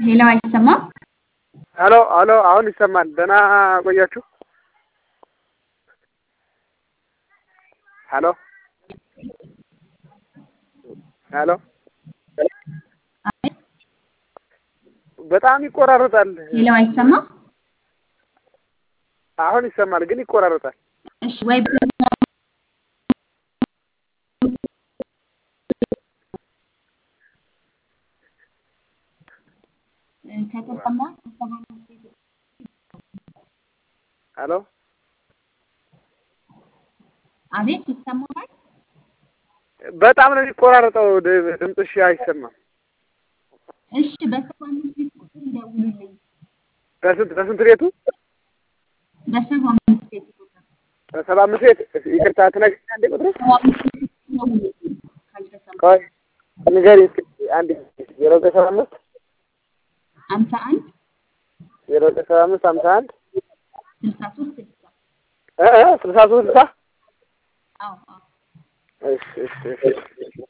ሄሎ አይሰማም? ሄሎ ሄሎ አሁን ይሰማል። ደህና ቆያችሁ? ሄሎ ሄሎ አቤት በጣም ይቆራረጣል። ሄሎ አይሰማም? አሁን ይሰማል ግን ይቆራረጣል። እሺ ወይ ከተሰማ ሄሎ አቤት ይሰማል? በጣም ነው የሚቆራረጠው። ድ- ድምፅሽ አይሰማም። እሺ በሰባ አምስት ቤት ቁጥር ይደውሉልኝ። በስንት በስንት ቤቱ? በሰባ አምስት ቤት ቁጥር በሰባ አምስት ቤት ይቅርታ ትነግሪኛለሽ ቁጥሩ? ሰባ አምስት ቤት ይደውሉልኝ ካልተሰማ ቆይ ንገሪኝ እስኪ አንድ ዜሮ ዘጠኝ ሰባ አምስት ሀምሳ አንድ ዜሮ ዘጠኝ ሰባ አምስት ሀምሳ አንድ ስልሳ ሶስት ስልሳ እ እ ስልሳ ሶስት ስልሳ አዎ አዎ እሺ እሺ እሺ